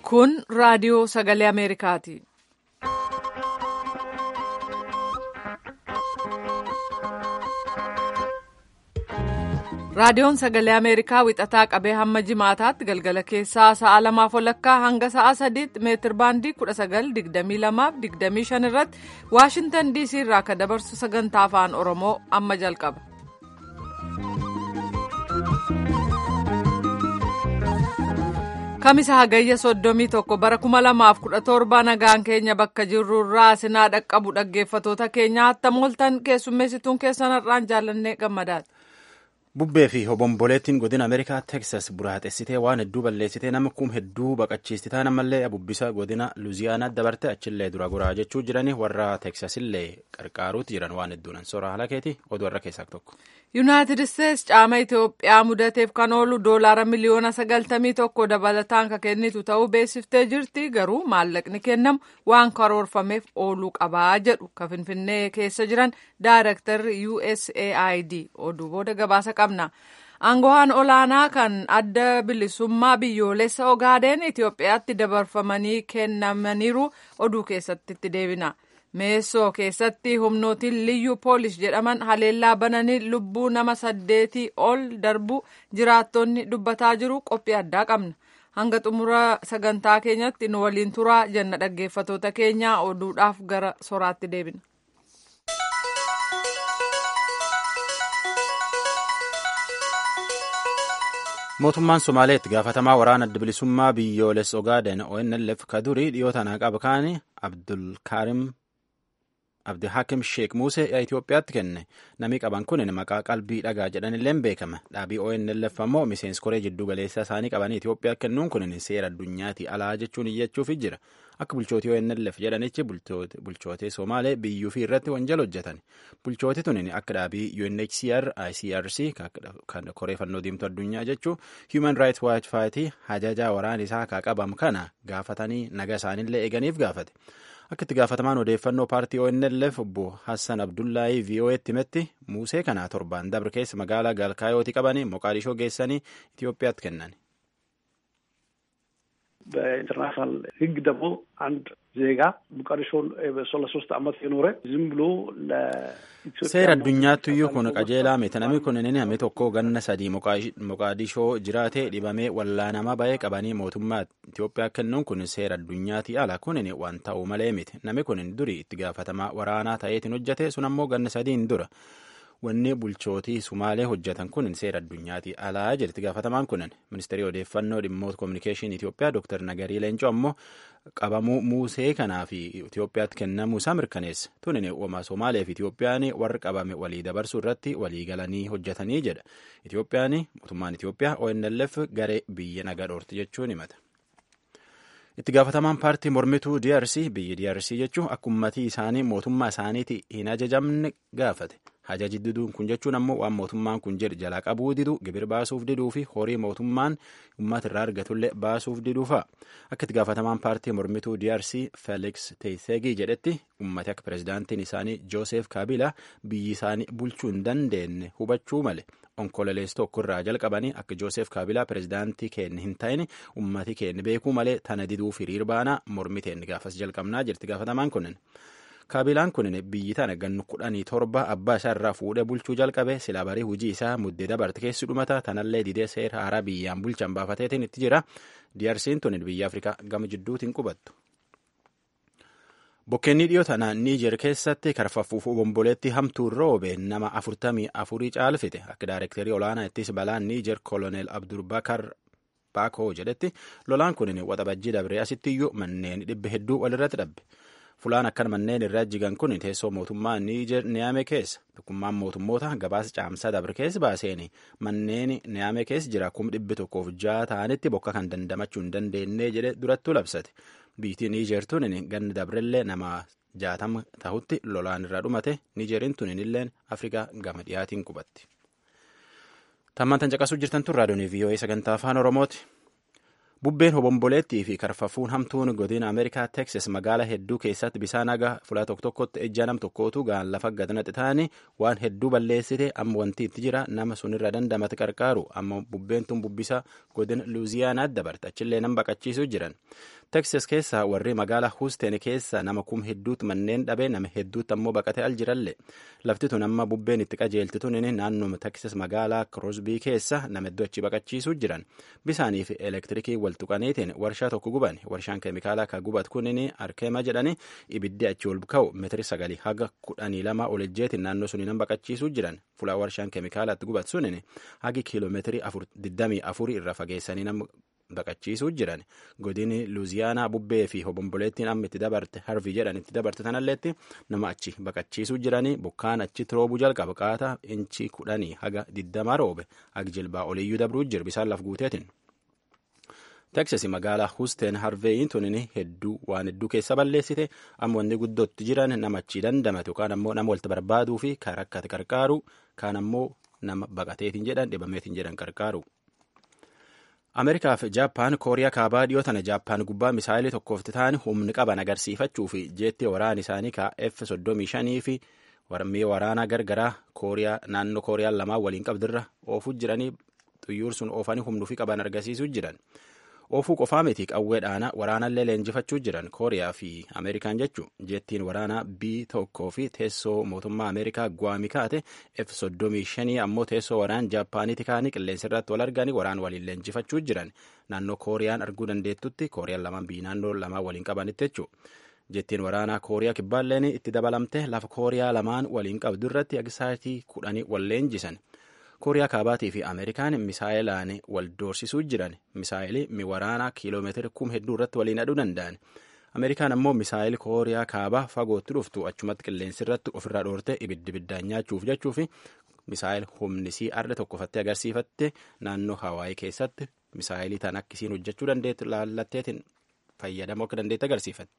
Kun raadiyoo sagalee Ameerikaati. Raadiyoon sagalee Ameerikaa wixataa qabee hamma jimaataatti galgala keessaa sa'a lamaaf walakkaa hanga sa'a sadiitti meetir baandii 1922-25 irratti Waashintan DC irraa akka dabarsu sagantaa afaan Oromoo amma jalqaba. Kamisa hagayya soddomii tokko bara kuma lamaaf kudha torba nagaan keenya bakka jirru irraa sinaa dhaqqabu dhaggeeffatoota keenya hattam ooltan keessummeessituun keessan har'aan jaallannee gammadaati. Bubbee fi hobomboleettiin godina Ameerikaa Teksas buraaxessitee waan hedduu balleessitee nama kum hedduu baqachiistitaa namallee bubbisa godina Luuziyaanaa dabarte achillee dura goraa jechuu jiranii warra Teksasillee qarqaaruutti jiran waan hedduun soora halakeeti oduu warra keessaa tokko. Yuunaayitid Isteets caama Itoophiyaa mudateef kan oolu doolaara miliyoona sagaltamii tokko dabalataan kan kennitu ta'uu beeksiftee jirti garuu maallaqni kennamu waan karoorfameef ooluu qabaa jedhu kan Finfinnee keessa jiran Daayirektarri USAID oduu booda gabaasa qabna. Aangoowwan olaanaa kan adda bilisummaa biyyoolessa Ogaadeen Itoophiyaatti dabarfamanii kennamaniiru oduu keessatti itti deebina. meessoo keessatti humnootiin liyyuu poolis jedhaman haleellaa bananii lubbuu nama saddeetii ol darbu jiraattonni dubbataa jiru qophii addaa qabna hanga xumura sagantaa keenyatti nu waliin turaa jenna dhaggeeffatoota keenyaa oduudhaaf gara soraatti deebina. mootummaan somaaleetti gaafatamaa waraana adda bilisummaa biyyoolessa ogaaden onlf kadurii dhiyoo tanaa qaba kaani abdulkaarim abdihakim sheek muusee itiyoophiyaatti kenne namni qaban kun maqaa qalbii dhagaa jedhanilleen beekama dhaabii onlf ammoo miseensi koree jiddu galeessaa isaanii qabanii itiyoophiyaa kennuun kun seera addunyaati alaa jechuun iyyachuuf jira akka bulchootii onlf jedhanichi bulchootee somaalee biyyuu fi irratti wanjala hojjetan bulchooti tunin akka dhaabii unhcr icrc kan koree fannoo diimtuu addunyaa jechuu human rights watch faayitii hajajaa waraan isaa kaa qabam kana gaafatanii naga isaanillee eeganiif gaafate akka itti gaafatamaan odeeffannoo paartii onlf obbo hassan abdullaahii vo'eetti himetti muusee kana torbaan dabre keessa magaalaa gaalkaayooti qabanii moqaadishoo geessanii itiyoophiyaatti kennan በኢንተርናሽናል ሕግ ደግሞ አንድ ዜጋ ሞቃዲሾን ለሶስት ዓመት የኖረ ዝም ብሎ seera addunyaattuyyuu kun qajeelaa miti namni kun namni tokko ganna sadii moqaadishoo jiraate dhibamee wallaanamaa ba'ee qabanii mootummaa Itiyoophiyaa kennuun kun seera addunyaati ala kun waan ta'uu malee miti namni kun durii itti gaafatamaa waraanaa ta'eetiin hojjete sun ammoo ganna sadiin dura wanni bulchootii sumaalee hojjetan kun seera addunyaati alaa jedhetti gaafatamaan kun ministeerii odeeffannoo dhimmoota koominikeeshinii Itiyoophiyaa Dr. Nagarii Leencoo ammoo qabamuu muusee kanaa fi Itiyoophiyaatti kennamuu isaa mirkaneessa tunin uumaa Somaalee fi Itiyoophiyaan warra qabame walii dabarsuu irratti walii galanii hojjetanii jedha Itiyoophiyaan mootummaan Itiyoophiyaa ONLF garee biyya nagaa dhoorti jechuun himata. itti gaafatamaan paartii mormituu DRC biyyi DRC jechuun akka ummatii isaanii mootummaa isaaniiti hin ajajamne gaafate. Hajaji diduun kun jechuun ammoo waan mootummaan kun jedhu jalaa qabuu didu gibir baasuuf diduu fi horii mootummaan uummata irraa argatullee baasuuf diduu fa'a. Akka itti gaafatamaan paartii mormituu DRC Felix Teisegii jedhetti ummati akka pirezidaantiin isaanii Joosef Kabila biyyi isaanii bulchuu hin dandeenye hubachuu male. Onkololees tokko irraa jalqabanii akka Joosef Kaabilaa pirezidaantii keenya hin ta'in ummati keenya beekuu malee tana diduuf hiriir baanaa mormi keenya gaafas jalqabnaa jirti gaafatamaan kunin. Kaabilaan kunin biyyi tana gannu kudhanii torba abbaa isaa irraa fuudhee bulchuu jalqabe sila barii hujii isaa muddee dabarte keessi dhumata tanallee didee seera haaraa biyyaan bulchan baafateetiin itti jira. DRC'n tunin biyya Afrikaa gama jidduutiin qubattu. Bokkeenni dhiyoo tanaa Niijer keessatti karfaffuuf obomboleetti hamtuun roobe nama afurtamii afurii caalfite akka daayirektarii olaanaa ittis balaan Niijer koloneel Abdurbakar Baakoo jedhetti lolaan kun waxabajjii dabree asittiyyuu manneen dhibba hedduu walirratti dhabbe. Fulaan akkan manneen irraa jigan kun teessoo mootummaa Niijer Niyaame keessa tokkummaan mootummoota gabaasa caamsaa dabre keessa baaseen manneen Niyaame keessa jira kum dhibbi tokkoof ja'a ta'anitti bokka kan dandamachuu hin dandeenye jedhe durattuu labsate. Biyyi Niijer tunin ganni dabrellee nama jaatama tahutti lolaan irraa dhumate Niijeriin tunin illeen Afrikaa gama dhiyaatiin qubatti. Tammaan tan caqasuu jirtan tun raadiyoon VOA sagantaa afaan Oromooti. Bubbeen hobomboleettii fi karfafuun hamtuun godina Ameerikaa Teksas magaalaa hedduu keessatti bisaan haga fulaa tokko tokkotti ejja nam tokkootu gaan lafa gadnatti ta'anii waan hedduu balleessite amma wanti itti jira nama sunirra dandamate qarqaaru amma bubbeen tun bubbisa godina Luuziyaanaatti dabarte achillee nam baqachiisuu jiran. Teksas keessa warri magaalaa Huusteen keessa nama kum hedduutu manneen dhabe nama hedduutti ammoo baqatee al jiralle lafti tun amma bubbeen itti qajeelti tun naannoo Teksas magaalaa Krosbii keessa nama hedduu achi baqachiisuu jiran bisaanii fi elektirikii wal tuqaniitiin warshaa tokko guban warshaan keemikaalaa ka gubat kunin arkeema jedhani ibiddi achi ol ka'u meetiri sagalii haga kudhanii lama ol ejjeetiin naannoo suni nan baqachiisuu jiran fulaa warshaan keemikaalaatti gubat sunin hagi kiiloomeetirii digdamii afurii irra fageessanii nama baqachiisuu jiran godini luuziyaanaa bubbee fi hobomboleettiin amma itti dabarte harvii jedhan itti dabarte tanalleetti nama achi baqachiisuu jiranii bokkaan achitti roobuu jalqaba qaata inchi kudhanii haga digdamaa roobe hagi jilbaa oliyyuu dabruu jira bisaan laf guuteetiin. Teksas magaalaa Husteen Harveeyin tunin hedduu waan hedduu keessa balleessite amma wanti guddootti jiran nama achi dandamate yookaan ammoo nama walitti barbaaduu fi kan rakkate qarqaaru kaan ammoo nama baqateetiin jedhan dhibameetiin jedhan qarqaaru. Ameerikaa fi Jaappaan Kooriyaa kaabaa dhiyoo tana Jaappaan gubbaa misaayilii tokkoofti ta'an humni qaban agarsiifachuu fi jeetti waraana isaanii ka F-35 fi mi'a waraanaa gargaraa Kooriyaa naannoo Kooriyaan lamaan waliin qabdirra oofuu jiranii xiyyoor sun oofanii humnuu fi qaban agarsiisuu jiran. Oofuu qofaa miti qawwee dhaana waraanallee leenjifachuu jiran Kooriyaa fi Ameerikaan jechuun jeettiin waraanaa B tokkoo fi teessoo mootummaa Ameerikaa Guwaami kaate F-35 ammoo teessoo waraan Jaappaaniiti kaanii qilleensa irratti wal arganii waraan waliin leenjifachuu jiran naannoo Kooriyaan arguu dandeettutti Kooriyaan lamaan biyyi naannoo lamaan waliin qabanitti jechuudha. Jettiin waraanaa Kooriyaa kibbaalleen itti dabalamte lafa Kooriyaa lamaan waliin qabdu irratti agisaatii kudhanii wal leenjisan. kooriyaa kaabaatii fi ameerikaan misaayilaan wal doorsisuu jiran misaayilii mi waraanaa kiiloomeetira kum hedduu irratti waliin aduu danda'an ameerikaan ammoo misaayilii kooriyaa kaabaa fagootti dhuftu achumatti qilleensi irratti ofirraa dhoorte ibiddi ibiddaan nyaachuuf jechuu fi misaayil humnisii arda tokkofattee agarsiifatte naannoo hawaayii keessatti misaayilii tan akkisiin hojjechuu dandeettu laallatteetiin fayyadamuu akka dandeette agarsiifatte.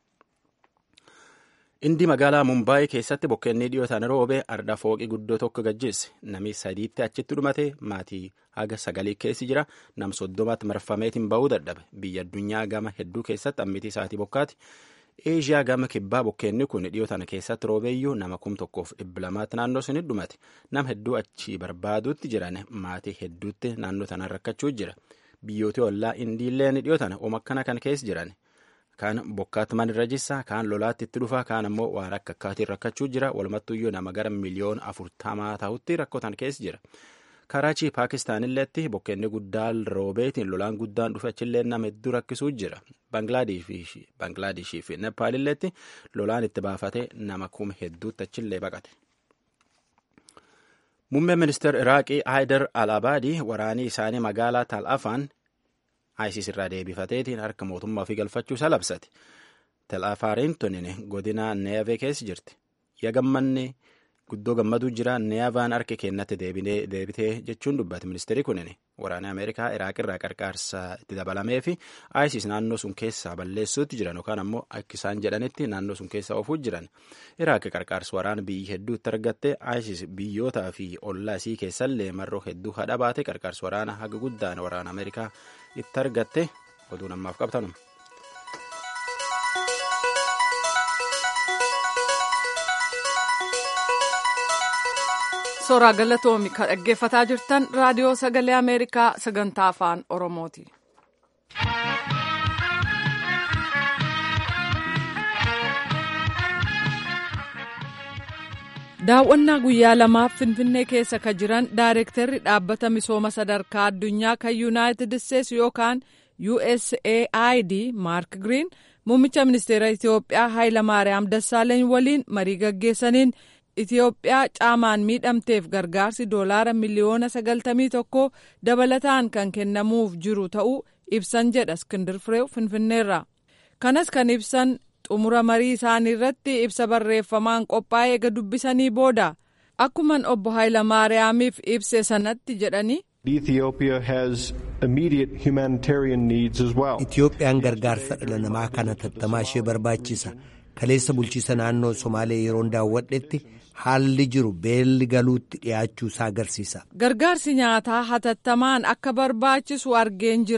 Indii magaalaa Mumbaayii keessatti bokkeenni dhiyootaan roobee arda fooqii guddoo tokko gajjeesse. Namni sadiitti achitti dhumate maatii haga sagalii keessi jira. Nam soddomaatti marfameetiin ba'uu dadhabe. Biyya addunyaa gama hedduu keessatti ammitii isaatii bokkaati. Eeshiyaa gama kibbaa bokkeenni kun dhiyootaan keessatti roobeeyyuu nama kum tokkoof dhibba lamaatti naannoo suni dhumate. Nam hedduu achi barbaaduutti jiran maatii hedduutti naannoo tanaan rakkachuu jira. Biyyooti ollaa indiilleen dhiyootaan oma akkana kan keessa jiran. kaan bokkaatti manirra jissa kaan lolaatti itti dhufa kaan ammoo waan akka akkaatiin rakkachuu jira walumattuyyuu nama gara miliyoona afurtamaa ta'utti rakkotan keessa jira karaachii paakistaanilleetti bokkeenni guddaan roobeetiin lolaan guddaan dhufe achillee nama hedduu rakkisuu jira baanglaadeshii fi nepaalilleetti lolaan itti baafate nama kuma hedduutti achillee baqate. Muummeen ministeera Iraaqii Haayidar Al-Abaadii waraanii isaanii magaalaa Tal-Afaan ISIS irraa deebifateetiin harka mootummaa ofii galfachuu isaa labsate. Tal'afaariin tunin godina Neevee keessa jirti. Ya gammanni guddoo gammaduu jira Neevaan harka kennatti deebitee jechuun dubbate ministeerri kunin waraana Ameerikaa Iraaq irraa qarqaarsa itti dabalamee fi ISIS naannoo sun keessaa balleessuutti jiran yookaan ammoo akka isaan jedhanitti naannoo sun keessaa oofuu jiran. Iraaq qarqaarsa waraana biyyi hedduu itti argatte ISIS biyyootaa fi ollaa isii keessallee marroo hedduu hadha baate qarqaarsa waraana haga guddaan waraana Ameerikaa itti argatte oduu namaaf qabtanuma. Suuraa galatoomi kan dhaggeeffataa jirtan raadiyoo sagalee Ameerikaa sagantaa afaan Oromooti. Daawwannaa guyyaa lamaaf Finfinnee keessa ka jiran Daayirektarri dhaabbata misooma sadarkaa addunyaa kan Yuunaayitid Isteetsi yookaan USAID Maark Giriin muummicha ministeera Itoophiyaa Hayilamaariyaam Dassaaleeny waliin marii gaggeessaniin Itoophiyaa caamaan miidhamteef gargaarsi doolaara miliyoona sagaltamii tokko dabalataan kan kennamuuf jiru ta'uu ibsan jedha Iskindir Fireew Finfinneerra. Kanas kan ibsan xumura marii isaanii irratti ibsa barreeffamaan qophaa'ee eega dubbisanii booda akkuman obbo Hayilamaariyaamiif ibse sanatti jedhanii. Itoophiyaan gargaarsa dhala namaa kana tattamaa ishee barbaachisa. Kaleessa bulchiisa naannoo Somaalee yeroon daawwadhetti haalli jiru beelli galuutti dhiyaachuu isaa agarsiisa. Gargaarsi nyaataa hatattamaan akka barbaachisu argeen jira.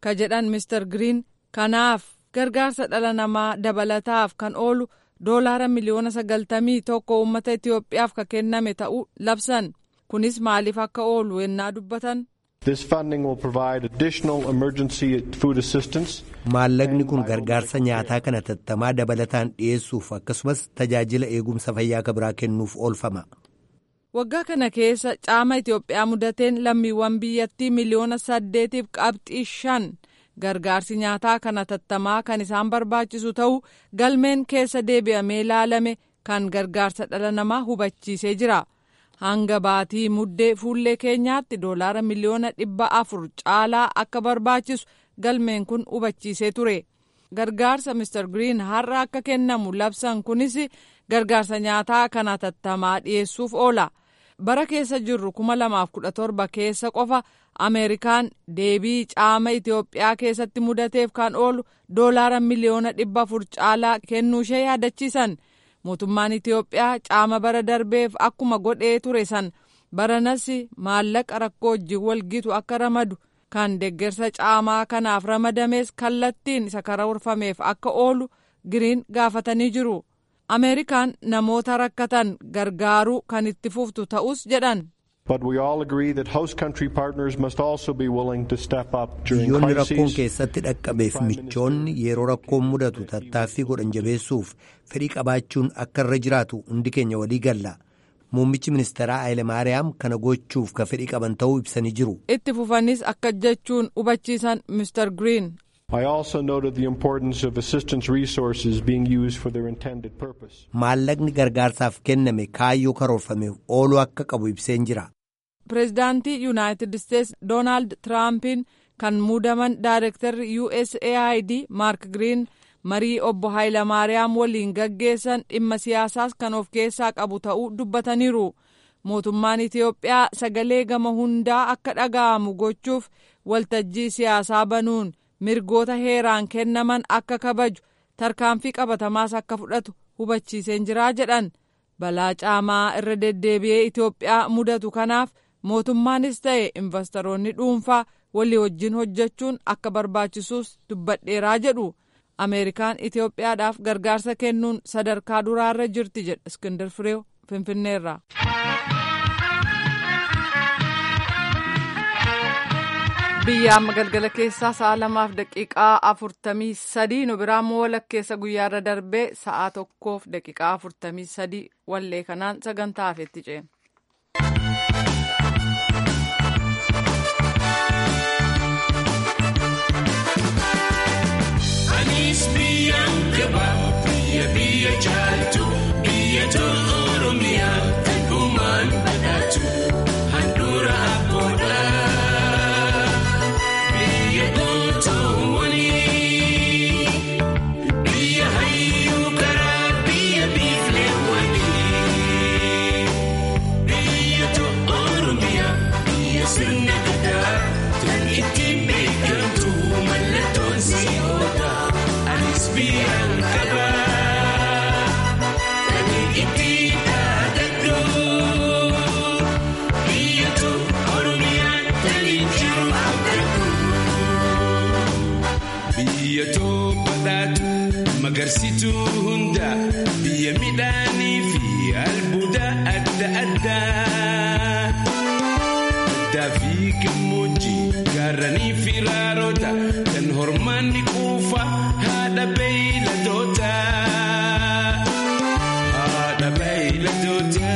ka jedhan Mr. Green kanaaf gargaarsa dhala namaa dabalataaf kan oolu doolaara miliyoona sagaltamii tokko uummata Itoophiyaaf ka kenname ta'uu labsan kunis maaliif akka oolu yennaa dubbatan. This funding will provide additional emergency food assistance. Maallaqni kun gargaarsa nyaataa kana tattamaa dabalataan dhiyeessuuf akkasumas tajaajila eegumsa fayyaa ka biraa kennuuf oolfama. Waggaa kana keessa caama Itoophiyaa mudateen lammiiwwan biyyattii miliyoona saddeetiif qabxii shan gargaarsi nyaataa kana tattamaa kan isaan barbaachisu ta'uu galmeen keessa deebi'amee ilaalame kan gargaarsa dhala namaa hubachiisee jira. hanga baatii muddee fuullee keenyaatti doolaara miliyoona dhibba afur caalaa akka barbaachisu galmeen kun hubachiisee ture gargaarsa Mr. Green har'a akka kennamu labsan kunis gargaarsa nyaataa kana tattamaa dhiyeessuuf oola bara keessa jirru kuma lamaaf kudha torba keessa qofa ameerikaan deebii caama Itoophiyaa keessatti mudateef kan oolu doolaara miliyoona dhibba afur caalaa kennuushee yaadachiisan. mootummaan Itoophiyaa caama bara darbeef akkuma godhee ture san baranas maallaqa rakkoo wajjin walgitu akka ramadu kan deggersa caamaa kanaaf ramadames kallattiin isa karoorfameef akka oolu giriin gaafatanii jiru. Ameerikaan namoota rakkatan gargaaruu kan itti fuftu ta'us jedhan. But we all agree that host country partners must also be willing to step up during biyyoonni rakkoon crises. keessatti dhaqqabeef michoonni yeroo rakkoon mudatu tattaaffii godhan jabeessuuf fedhii qabaachuun akka irra jiraatu hundi keenya walii galla muummichi ministeeraa Hayilemaariyaam kana gochuuf ka fedhii qaban ta'uu ibsanii jiru. Itti fufanis akka jechuun hubachiisan Mr. Green. I also noted the importance of assistance resources being used for their intended purpose. Maallaqni gargaarsaaf kenname kaayyoo karoorfameef ooluu akka qabu ibseen jira. Pireezidaantii Yuunaayitid Isteets Doonaald Tiraampiin kan muudaman Daayirektarri USAID Maark Giriin marii obbo Hayilamaariyaam waliin gaggeessan dhimma siyaasaas kan of keessaa qabu ta'uu dubbataniiru. Mootummaan Itoophiyaa sagalee gama hundaa akka dhaga'amu gochuuf waltajjii siyaasaa banuun mirgoota heeraan kennaman akka kabaju tarkaanfii qabatamaas akka fudhatu hubachiiseen jiraa jedhan. Balaa caamaa irra deddeebi'ee Itoophiyaa mudatu kanaaf mootummaanis ta'e investoroonni dhuunfaa walii wajjin hojjechuun akka barbaachisuus dubbadheeraa jedhu. Ameerikaan Itoophiyaadhaaf gargaarsa kennuun sadarkaa duraarra jirti jedha Iskindar Fireew Finfinneerraa. biyya amma galgala keessaa sa'a lamaaf daqiiqaa afurtamii sadii nu biraa immoo walakkeessa guyyaarra darbee sa'a tokkoof daqiiqaa afurtamii sadii wallee kanaan sagantaa hafetti ceena. Anis biyyaan gaba biyya biyya jaaltu biyya tolu oromiyaa dhugumaan badhaatu handhuura abboodha. Biyya gootoowwani biyya hayyuu karaa biyya biifleewwani biyya tolu oromiyaa biyya sirna gadaa tan ittiin beekamtu mallattoon si'oodha. Anis biyyaan qaba kan ittiin dhaadadhu biyya tolu oromiyaan tan jiru abdadhu. Biyya badhaatu magarsituu hunda biyya midhaanii fi albuuda adda addaa. Addaa fi gammoojjii gaarranii fi raaroota kan hormaanni quufa haadha beeyladoota. Haadha beeyladoota.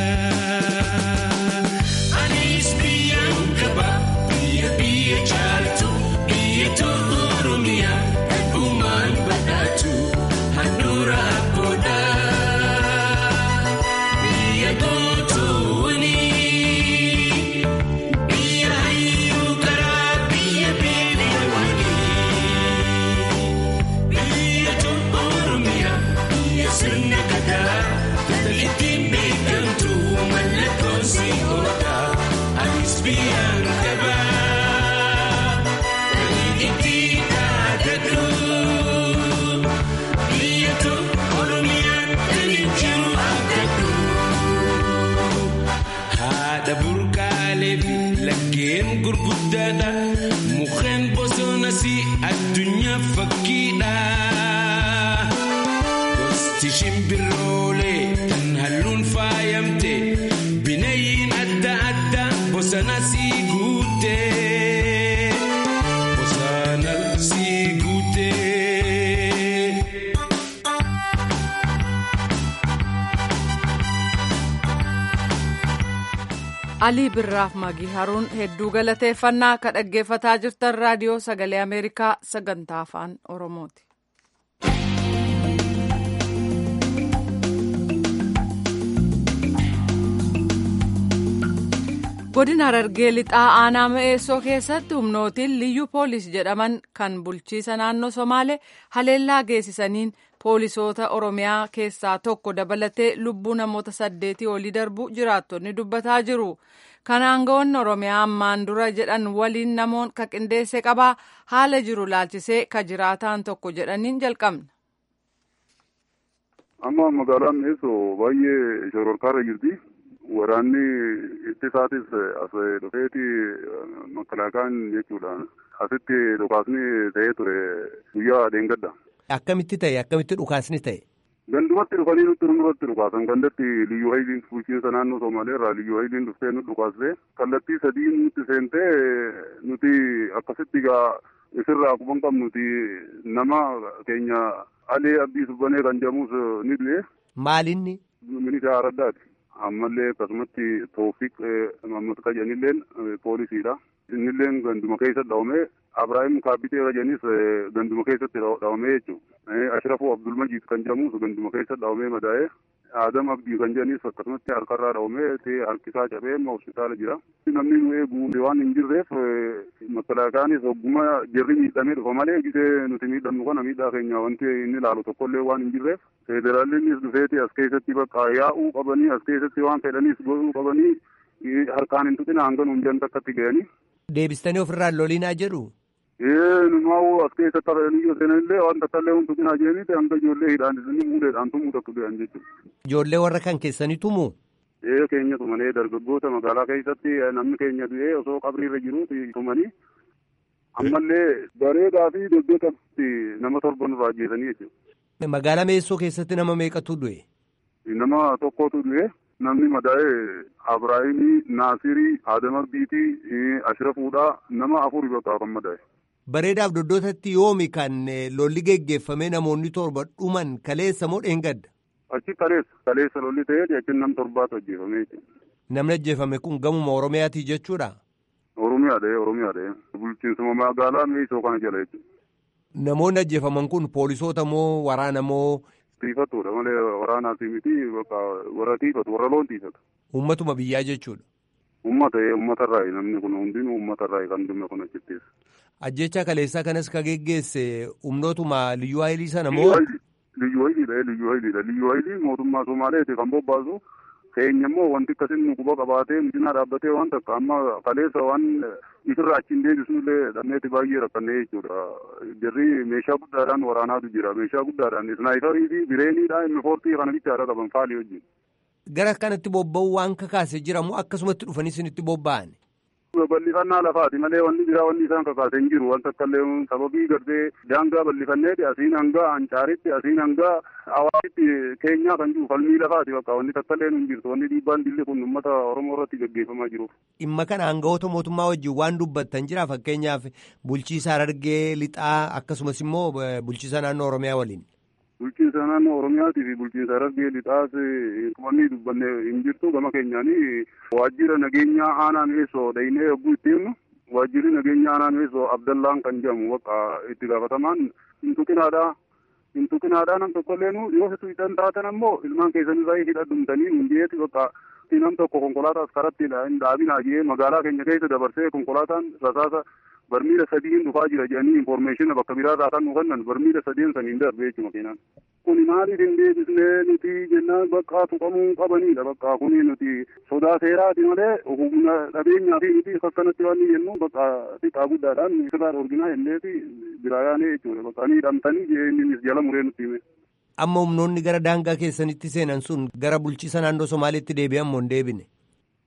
Anis biyyaan qaba biyya biyya jaaltu biyya tolu oromiyaa dhugumaan badhaatu handhuura abboodha. Biyya gootoowwani biyya hayyuu karaa biyya beelewwani biyya tolu oromiyaa biyya sirna gadaa kan ittiin beekamtu mallattoon si'oodha. Anis biyyaan qaba kan ittiin dhaadadhu biyya tolu oromiyaa kan jiru abdadhu. Haadha burqaalee fi laggeen gurguddaadha. Mukkeen bosona ammas addunyaa fakkiidha. Gosti shimbiroolee kan halluun faayamte bineeyyiin adda addaa bosona sii guute. Bosona sii guute. alii birraaf magii haruun hedduu galateeffannaa akka dhaggeeffataa jirtan raadiyoo sagalee ameerikaa sagantaa afaan oromooti. godina harargee lixaa aanaa ma'eessoo keessatti humnootiin liyyuu poolis jedhaman kan bulchiisa naannoo somaalee haleellaa geessisaniin poolisoota oromiyaa keessaa tokko dabalatee lubbuu namoota saddeetii olii darbu jiraattonni dubbataa jiru. kan aangawoonni oromiyaa ammaan dura jedhan waliin namoon ka qindeesse qabaa haala jiru laalchisee ka jiraataan tokko jedhaniin jalqabna. amma magaalaan Ma'eessoo baay'ee shororkaarra jirti. Waraanni ittisaatis as dhufeeti makalaakaan jechuudha. Asitti dhukaasni ta'ee ture guyyaa dheengadda. Akkamitti ta'e akkamitti dhukaasni ta'e? Gandumatti dhufanii nutti nurratti dhukaasan gandatti liyyuu hayiliin bulchiinsa naannoo Somaalee irraa liyyuu hayiliin dhuftee nu dhukaasee kallattii sadii nutti seentee nuti akkasitti gaa isirraa akkuma qabnuti nama keenya alee abdii subbanee kan jedhamus ni du'e. Maalinni? Minishaa Araddaati. Ammallee akkasumatti Toofiq Mammad Kajanilleen poolisiidha. Innilleen ganduma keessa dhawamee Abiraahim Kaabbitee Rajanis ganduma keessatti dhawamee jechuudha. Ashrafuu Abdulmajiid kan jedhamus ganduma keessa dhawamee madaa'ee Adam Abdii kan jedhanis akkasumatti harkarraa dhawamee ta'ee harkisaa cabee amma hospitaala jira. Namni nu eegu waan hin jirreef makalaakaanis hogguma jirri miidhamee dhufa malee gisee nuti miidhamnu kana miidhaa keenya wanti inni ilaalu tokkollee waan hin jirreef federaalinnis dhufeeti as keessatti bakka yaa'uu qabanii as keessatti waan fedhanis godhuu qabanii harkaan hin tuqina hanga nuun jan takkatti ga'anii. Deebistanii ofirraa lolinaa jedhu? Ee numaa'u as keessatti hafanii yoo seenanillee waan takkallee hun tuqinaa jedhanii hanga ijoollee hidhaan muudeedhaan tumuu takku ga'an jechuudha. Ijoollee warra kan keessanii tumuu? Ee keenya tumanee dargaggoota magaalaa keessatti namni keenya du'ee osoo qabriirra jiru tumanii ammallee bareedaa fi dogdootatti nama torba nurraa ajjeesanii jechuudha. Magaalaa Meessoo keessatti nama meeqatu du'e? Nama tokkotu du'e. Namni madaa'ee Abiraahimii, Naasirii, Adama Biitii, Ashrafuudhaa nama afuri bakka kan madaa'e. Bareedaaf doddootatti yoomi kan lolli geggeeffamee namoonni torba dhuman kaleessa moo dheengadda? Achi kaleessa kaleessa lolli ta'ee achi nam torbaatu ajjeefamee jechuudha. Namni ajjeefame kun gamuma Oromiyaatii jechuudha? Oromiyaadha Oromiyaadha. Bulchiinsuma magaalaa Meesoo kana jala jechuudha. Namoonni ajjeefaman kun poolisoota moo waraana moo? Tiifattuudha malee waraanaati miti bakka warra tiifatu warra loon tiifatu. Uummatuma biyyaa jechuudha. Uummata uummatarraayi namni kun hundinuu uummatarraayi kan dhume kun achittis. Ajjecha kaleessaa kanas ka geggeesse humnootuma liyyuu hayilii sana moo? Liyyuu hayiliidha liyyuu hayiliidha liyyuu hayilii mootummaa Somaaleeti kan bobbaasu keenya immoo wanti akkasiin nu quba qabaatee misinaa dhaabbatee waan takka amma kaleessa waan isirraa achiin deebisnullee dhabneeti baay'ee rakkannee jechuudha. Jarri meeshaa guddaadhaan waraanaatu jira meeshaa guddaadhaan isnaayifarii fi bireeniidha inni foortii kana bichaadha qaban faalii wajjin. Gara kanatti bobba'uu waan kakaase jira moo akkasumatti dhufanii isinitti bobba'an? bal'ifannaa lafaati malee wanni biraa wanni isaan kakaase hin jiru wanta akkallee sababii gartee daangaa bal'ifanneeti asiin hanga ancaaritti asiin hanga hawaasitti keenyaa kan jiru falmii lafaati bakka wanni takkallee hin jirtu wanni dhiibbaan dilli kun uummata oromoo irratti gaggeeffamaa jiruuf. Dhimma kana aangawoota mootummaa wajjin waan dubbattan jira fakkeenyaaf bulchiisa Harargee lixaa akkasumas immoo bulchiisa naannoo Oromiyaa waliin. Bulchiinsa naannoo Oromiyaatii fi bulchiinsa Harargee lixaas wanni dubbanne hin jirtu gama keenyaanii waajjira nageenyaa aanaa Meessoo dhaynee yogguu itti himnu waajjirri nageenyaa aanaa Meessoo Abdallaan kan jedhamu bakka itti gaafatamaan hin tuqinaadha. Hin tuqinaadha nam tokkollee nu yoo situ hidhan taatan ammoo ilmaan keessanii hidha dhumtanii hin jeeti bakka nam tokko konkolaataas karatti hin dhaabinaa jee magaalaa keenya keessa dabarsee konkolaataan rasaasa barmiila sadiin dhufaa jira jedhanii infoormeeshina bakka biraarraa kan nu kennan barmiila sadiin saniin darbe jechuudha keenan. Kuni maaliif hin deebisnee nuti jennaan bakka tuqamuu qabanidha bakka kuni nuti sodaa seeraati malee humna dhabeenyaa fi nuti akkanatti waan jennu bakka xiqqaa guddaadhaan sirraa dhorginaa jennee fi biraa yaanee jechuudha bakka ni hidhamtanii innis jala muree nutti hime. Amma humnoonni gara daangaa keessanitti seenan sun gara bulchiisa naannoo Somaaliitti deebi'an moo hin deebine?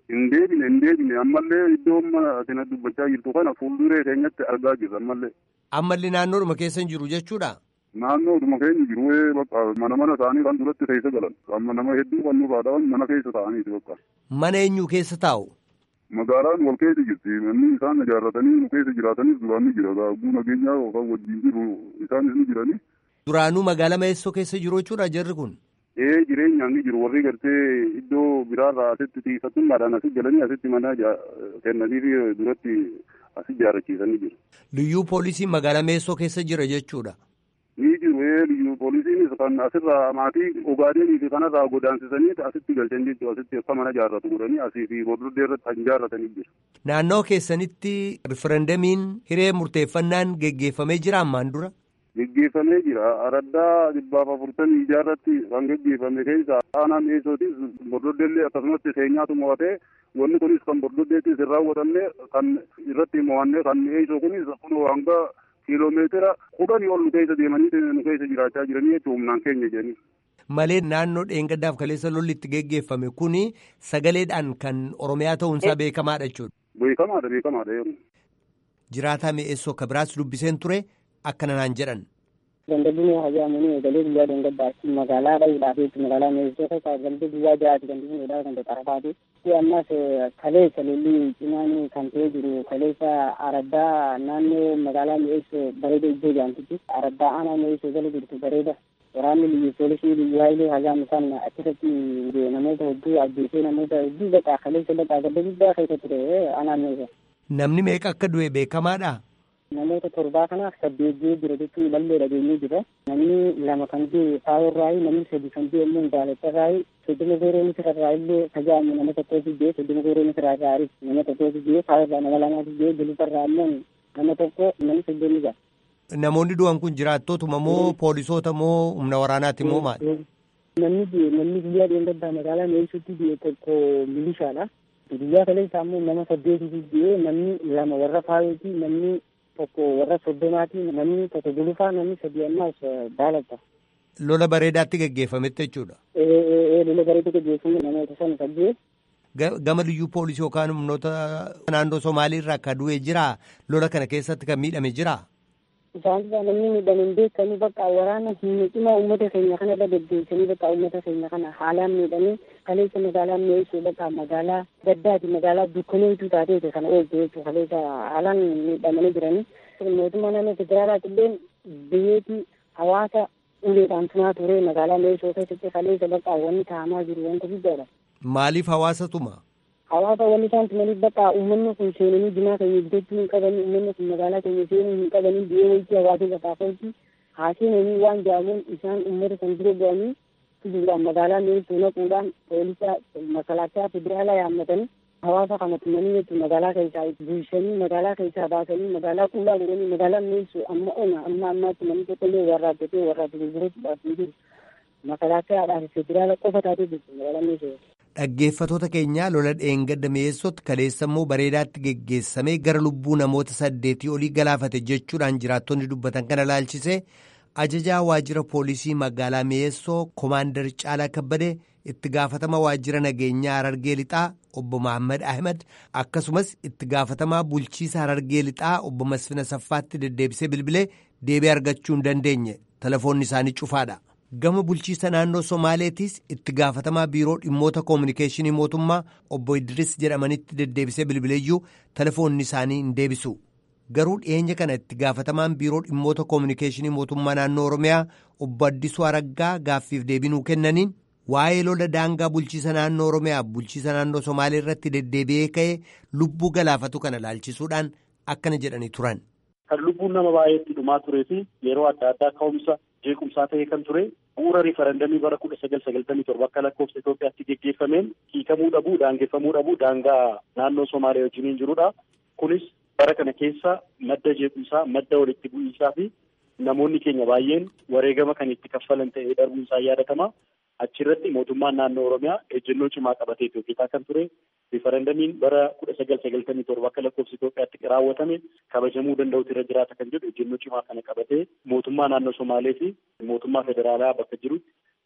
Hin deebine hin deebine ammallee iddoo amma atina dubbachaa jirtu kana fuulduree keenyatti argaa jirra ammallee. Ammallee naannoodhuma keessa hin jiru jechuudha. Naannoodhuma keenya jiru bakka mana mana isaanii kan duratti keessa galan amma nama hedduu kan nufaadhaan mana keessa ta'aniiti bakka. Mana eenyu keessa taa'u? Magaalaan wal keessa jirti manni isaan ijaarratanii nu keessa jiraatanis duraan ni jira gaaguu nageenyaa yookaan wajjin jiru isaanis ni jiranii. Duraanuu magaalaa Meessoo keessa jiru jechuudha jarri kun. Ee jireenyaan ni jiru warri gartee iddoo biraarraa asitti tiifattummaadhaan asi galanii asitti mana kennanii fi duratti asi ijaarrachiisanii jiru. Liyyuu poolisiin magaalaa Meessoo keessa jira jechuudha. Ni jiru ee liyyuu poolisiinis kan asirraa maatii ogaadeenii fi kanarraa godaansisanii asitti galchan jechuudha asitti akka mana ijaarratu godhanii asii fi booddee irratti kan ijaarratanii jiru. Naannoo keessanitti riferendamiin hiree murteeffannaan geggeeffamee jira ammaan dura. Geggeeffamee jira. Araddaa dhibbaaf afurtamii ijaarratti kan geggeeffame keessa aanaa Meessootis bordoddeellee akkasumatti seenyaatu mo'atee wanni kunis kan bordoddeettis hin raawwatamne kan irratti mo'anne kan Meessoo kunis kunoo hanga kiiloomeetira kudhanii ol nu keessa deemanii nu keessa jiraachaa jiranii jechuun humnaan keenya jedhanii. Malee naannoo dheengaddaaf kaleessa lolli itti geggeeffame kuni sagaleedhaan kan Oromiyaa ta'uunsaa beekamaadha jechuudha. Beekamaadha beekamaadha yeroo. Jiraataa mi'eessoo akka biraas dubbiseen ture akkana naan jedhan. Gandabni hajaamunii eegalee guyyaa deengaddaatti magaalaa dhahuudhaaf magaalaa meessoo keessa gandi guyyaa jiraatu gandabniidha kan xarafaati. Ammas kaleessa lolli cimaan kan ta'ee jiru kaleessa araddaa naannoo magaalaa mi'eessoo bareeda iddoo jaamtitti araddaa aanaa mi'eessoo jala jirtu bareeda. Waraanni biyya poolisii biyya haayilee hajaamu kan achirratti namoota hedduu ajjeesee namoota hedduu baqaa kaleessa baqaa gadda guddaa keessa ture aanaa mi'eessoo. Namni meeqa akka du'e beekamaadha? namoota torbaa kanaaf saddeetii jira jechuun ballee dhageenyee jira. Namni lama kan jiru faayirraayi namni sadi kan jiru immoo daalattarraayi soddoma gooroo misirarraa illee tajaajilu nama tokkootu jee soddoma gooroo misirarraa nama tokkootu jee faayirraa nama lamaatu jee gulufarraa immoo nama tokko namni soddomni jira. Namoonni du'an kun jiraattootuma moo poolisoota moo humna waraanaati moo maali? Namni namni guyyaa dheengaddaa magaalaa meeshuutti biyya tokko milishaadha. Guyyaa kaleessa ammoo nama saddeetitu jee namni lama warra faayooti namni tokko warra soddomaati namni tokko gulufaa namni sadii ammaas daalata. Lola bareedaatti geggeeffametti jechuudha. Lola bareedaa geggeeffame namoota sana saddeet. Gama liyyuu poolisii yookaan humnoota naannoo Somaaliirraa akka du'e jiraa lola kana keessatti kan miidhame jiraa? Isaan irraa namni miidhame hin beekamu bakka waraana humna cimaa uummata keenya kana irra deddeebisanii bakka uummata keenya kana haalaan miidhanii kaleessa magaalaa mi'eessuu bakka magaalaa gaddaati magaalaa dukkaneetu taateeti kana ooltu jechuudha kaleessa haalaan miidhamanii jiranii mootummaa naannoo federaalaa illee biyyeetii hawaasa uleedhaan tumaa ture magaalaa mi'eessuu keessatti kaleessa bakka wanni taa'amaa jiru wanta guddaadha. Maaliif hawaasa tuma? hawaasa wanni isaan tumaniif bakka uummanni kun seenanii jimaa keenya bitachuu hin qabanii uummanni kun magaalaa keenya seenuu hin qabanii biyyee waytii hawaasa lafaa kooti haa seenanii waan jedhamuun isaan uummata kan dura bu'anii fiduudhaan magaalaa mi'eessuu naquudhaan poolisa makalaakaa federaalaa yaammatanii hawaasa kana tumanii jechuun magaalaa keessaa buusanii magaalaa keessaa baasanii magaalaa qullaa godhanii magaalaa mi'eessuu amma ona amma ammaatti namni tokkollee warraabbatee warraabbatee gurgurachuudhaaf hin jiru makalaakaadhaaf federaala qofa taatee jirtu magaalaa mi'eessuu. Dhaggeeffatoota keenyaa lola dheengadda mi'eessootti kaleessa immoo bareedaatti geggeessamee gara lubbuu namoota saddeetii olii galaafate jechuudhaan jiraattonni dubbatan kana laalchisee ajajaa waajjira poolisii magaalaa mi'eessoo koomaandar Caalaa Kabbadee itti gaafatama waajjira nageenyaa Harargee Lixaa obbo Mahammad Ahmed akkasumas itti gaafatamaa bulchiisa Harargee Lixaa obbo Masfina Saffaatti deddeebisee bilbilee deebii argachuu hin dandeenye telefoonni isaanii cufaadha. gama bulchiisa naannoo somaaleetiis itti gaafatamaa biiroo dhimmoota koominikeeshinii mootummaa obbo Idris jedhamanitti deddeebisee bilbileeyyuu telefoonni isaanii hin deebisu garuu dhiyeenya kana itti gaafatamaan biiroo dhimmoota koominikeeshinii mootummaa naannoo oromiyaa obbo Addisuu Araggaa gaaffiif deebinuu kennaniin waa'ee lola daangaa bulchiisa naannoo oromiyaa bulchiisa naannoo somaalee irratti deddeebi'ee ka'ee lubbuu galaafatu kana laalchisuudhaan akkana jedhanii turan. Kan lubbuun nama baay'eetti dhumaa turee fi yeroo adda addaa ka'umsa jeequmsaa ta'ee kan ture bu'uura riifarandamii bara kudha sagal sagaltamii torba akka lakkoofsa Itoophiyaatti geggeeffameen hiikamuu dhabuu daangeffamuu dhabuu daangaa naannoo Somaalee wajjiniin jirudha. Kunis bara kana keessa madda jeequmsaa madda walitti bu'iinsaa fi namoonni keenya baay'een wareegama kan itti kaffalan ta'ee darbuun isaa yaadatama. Achirratti mootummaan naannoo Oromiyaa ejjennoo cimaa qabatee hojjetaa kan ture riifarandamiin bara kudha sagal sagaltamii torba akka lakkoofsa Itoophiyaatti raawwatame kabajamuu danda'utu irra jiraata kan jedhu ejjennoo cimaa kana qabatee mootummaa naannoo Somaalee fi mootummaa federaalaa bakka jirutti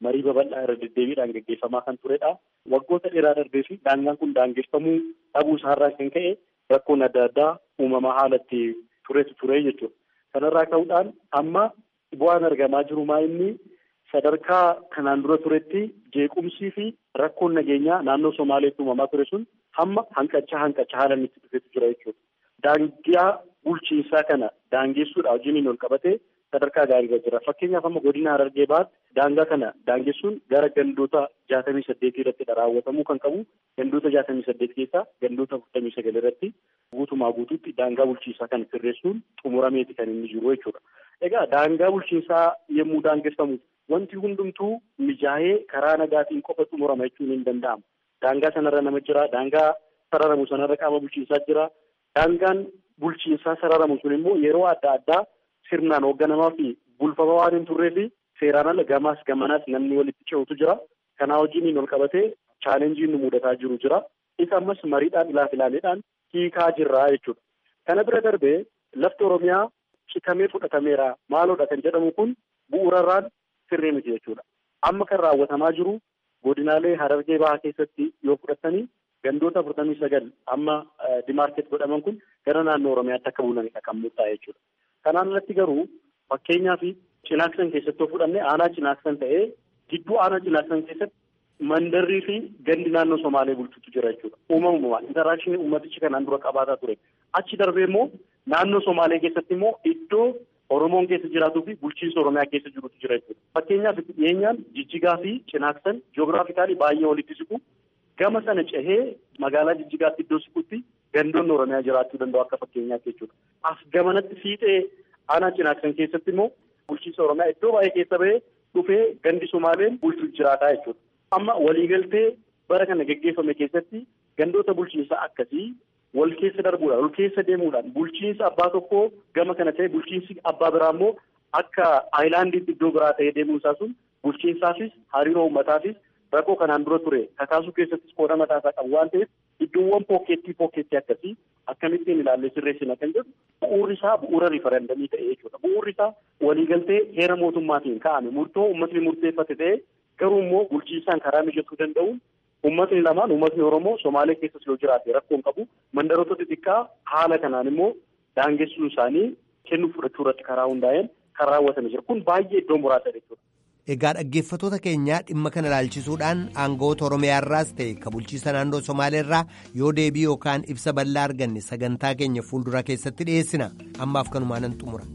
marii babal'aa irra deddeebiidhaan gaggeeffamaa kan turedha. Waggoota dheeraa darbee fi daangaan kun daangeffamuu dhabuu isaarraa kan ka'e rakkoon adda addaa uumamaa haalatti turetu ture jechuudha. Kanarraa ka'uudhaan amma bu'aan argamaa jiru maa inni sadarkaa kanaan dura turetti jeequmsii fi rakkoon nageenyaa naannoo Somaaleetti uumamaa ture sun hamma hanqachaa hanqachaa haala inni itti dhufetu jira jechuudha. Daangaa bulchiinsaa kana daangessuudha wajjiniin ol qabatee sadarkaa gaariirra jira. Fakkeenyaaf amma godina Harargee baatti daangaa kana daangessuun gara gandoota jaatamii saddeetii irratti raawwatamuu kan qabu. Gandoota jaatamii saddeet keessaa gandoota afurtamii sagal irratti guutumaa guutuutti daangaa bulchiinsaa kana sirreessuun xumurameeti kan inni jiru jechuudha. Egaa daangaa bulchiinsaa yommuu daangeffamu wanti hundumtuu mijaa'ee karaa nagaatiin qofa xumurama jechuun hin danda'amu. Daangaa sanarra nama jira. Daangaa sararamu sanarra qaama bulchiinsaa jira. Daangaan bulchiinsaa sararamu sun immoo yeroo adda addaa sirnaan hoogganamaa fi bulfama waan hin turree fi seeraan ala gamaas gamanaas namni walitti ce'utu jira. Kanaa wajjiniin ol qabatee chaalenjiin nu mudataa jiru jira. Isa ammas mariidhaan ilaaf ilaaleedhaan hiikaa jirra jechuudha. Kana bira darbee lafti Oromiyaa citamee fudhatameera maaloodha kan jedhamu kun bu'uurarraan sirrii miti jechuudha. Amma kan raawwatamaa jiru godinaalee Harargee Bahaa keessatti yoo fudhatanii gandoota afurtamii sagal amma dimaarkeet godhaman kun gara naannoo Oromiyaatti akka bulanidha kan murtaa'e jechuudha. Kanaan alatti garuu fakkeenyaa fi cinaaksan keessatti yoo fudhanne aanaa cinaaksan ta'ee gidduu aanaa cinaaksan keessatti mandarrii fi gandi naannoo Somaalee bulchutu jira jechuudha. Uumamumaan intaraakshini uummatichi kanaan dura qabaataa ture. Achi darbee immoo naannoo Somaalee keessatti immoo iddoo Oromoon keessa jiraatuu fi bulchiinsa Oromiyaa keessa jirutu jira jechuudha. Fakkeenyaaf dhiyeenyaan Jijjigaa fi Cinaaksan jiyoogiraafikaalii baay'ee walitti siqu. Gama sana cehee magaalaa Jijjigaatti iddoo siqutti gandoonni Oromiyaa jiraachuu danda'u akka fakkeenyaatti jechuudha. As gamanatti fiixee aanaa Cinaaksan keessatti immoo bulchiinsa Oromiyaa iddoo baay'ee keessa bahee dhufee gandi Somaaleen bulchuu jiraataa jechuudha. Amma waliigaltee bara kana gaggeeffame keessatti gandoota bulchiinsaa akkasii wal keessa darbuudhaan wal keessa deemuudhaan bulchiinsa abbaa tokkoo gama kana ta'e bulchiinsi abbaa biraa immoo akka aayilaandiitti iddoo biraa ta'ee deemuun isaa sun bulchiinsaafis hariiroo uummataafis rakkoo kanaan dura ture kakaasuu keessattis qooda mataa isaa qabu waan ta'eef iddoowwan pookeettii pookeettii akkasii akkamittiin ilaallee sirreessina kan jedhu bu'uurri isaa bu'uura riifarandamii ta'e jechuudha. Bu'uurri isaa waliigaltee heera mootummaatiin ka'ame murtoo uummatni murteeffate ta'e garuu immoo bulchiinsaan karaa mijatuu danda'uun uummatni lamaan uummatni Oromoo Somaalee keessas yoo jiraate rakkoo hin qabu mandaroota xixiqqaa haala kanaan immoo daangessuun isaanii kennuu fudhachuu irratti karaa hundaa'een kan raawwatame jira kun baay'ee iddoo muraasa jechuudha. Egaa dhaggeeffattoota keenyaa dhimma kana ilaalchisuudhaan aangoota Oromiyaarraas ta'e ka bulchiisa naannoo Somaaleerraa yoo deebii yookaan ibsa bal'aa arganne sagantaa keenya fuuldura keessatti dhiyeessina ammaaf kanumaanan xumura.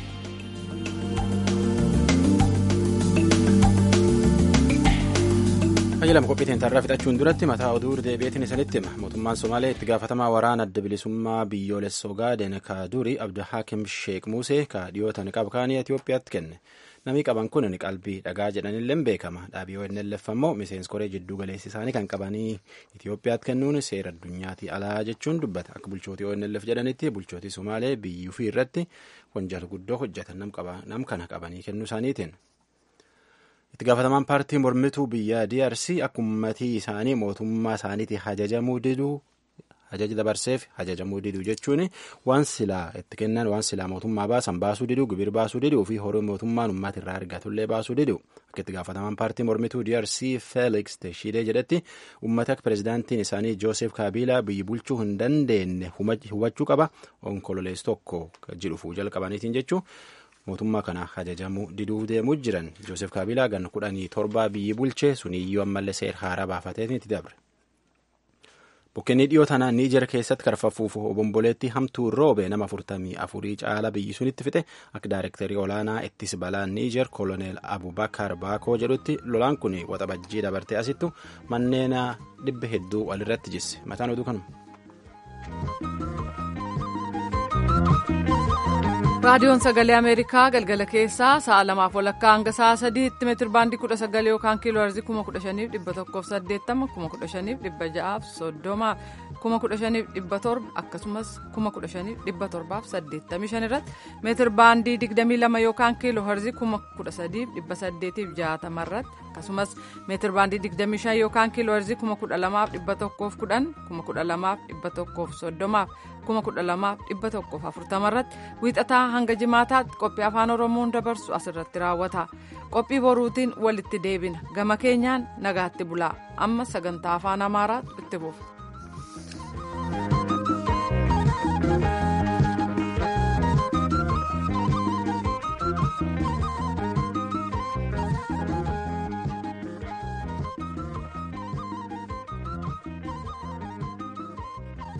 Qajeelama qophiitiin tarraa fixachuun duratti mataa oduu deebi'eetiin isinitti hima. Mootummaan Somaalee itti gaafatamaa waraana adda bilisummaa biyyoolessa Ogaaden ka durii Abdulhakim Sheek Musee ka dhiyootan qabkaanii Itoophiyaatti kenne. Namni qaban kun qalbii dhagaa jedhanillee beekama. Dhaabii ONLF ammoo miseensi koree jidduu galeessi isaanii kan qabanii Itoophiyaatti kennuun seera addunyaatti alaa jechuun dubbata. Akka bulchootii ONLF jedhanitti bulchootii Somaalee biyyuu fi irratti wanjaal guddoo hojjetan nam kana qabanii kennuu isaaniitiin. itti gaafatamaan paartii mormituu biyya DRC akka ummatii isaanii mootummaa isaaniitti hajajamuu diduu hajaja dabarseef hajajamuu diduu jechuun waan silaa itti kennan waan silaa mootummaa baasan baasuu diduu gibir baasuu diduu fi horii mootummaan uummata irraa argatullee baasuu diduu akka itti gaafatamaan paartii mormituu DRC Felix Teshidee jedhetti uummata akka pirezidaantiin isaanii Joosef Kaabiilaa biyyi bulchuu hin dandeenye hubachuu qaba onkololees tokko jedhuuf jalqabaniitiin jechuun. mootummaa kana hajajamuu diduu deemuu jiran joosef kaabilaa gan kudhanii torbaa biyyi bulchee suniyyuu ammallee seera haaraa baafateetiin itti dabre. Bukkeenni dhiyoo tanaa Niijer keessatti karfafuuf obomboleetti hamtuu roobe nama afurtamii afurii caala biyyi sunitti fixe akka daayirektarii olaanaa ittis balaan Niijer koloneel Abubakar Baakoo jedhutti lolaan kun waxabajjii dabartee asittu manneen dhibba hedduu walirratti jisse mataan oduu kanuma. raadiyoon sagalee ameerikaa galgala keessaa sa'a lamaaf walakkaa hanga sa'a sadiitti meetir baandii kudha sagal yookaan kiiloo heerzii kuma kudha shaniif dhibba tokkoof saddeettama kuma kudha shaniif dhibba ja'aaf soddoma kuma kudha shaniif dhibba torba akkasumas kuma kudha shaniif dhibba torbaaf saddeettamii shan irratti meetir baandii digdamii lama yookaan kiiloo heerzii kuma kudha sadiif dhibba saddeetiif jaatama irratti akkasumas meetir baandii digdamii shan yookaan kiiloo heerzii kuma kudha lamaaf dhibba tokkoof kudhan kuma kudha lamaaf dhibba tokkoof soddomaaf kuma kudha lamaaf dhibba tokkoof afurtama irratti wiixataa hanga jimaataatti qophii afaan oromoon dabarsu asirratti raawwata qophii boruutiin walitti deebina gama keenyaan nagaatti bulaa amma sagantaa afaan amaaraa itti fufu.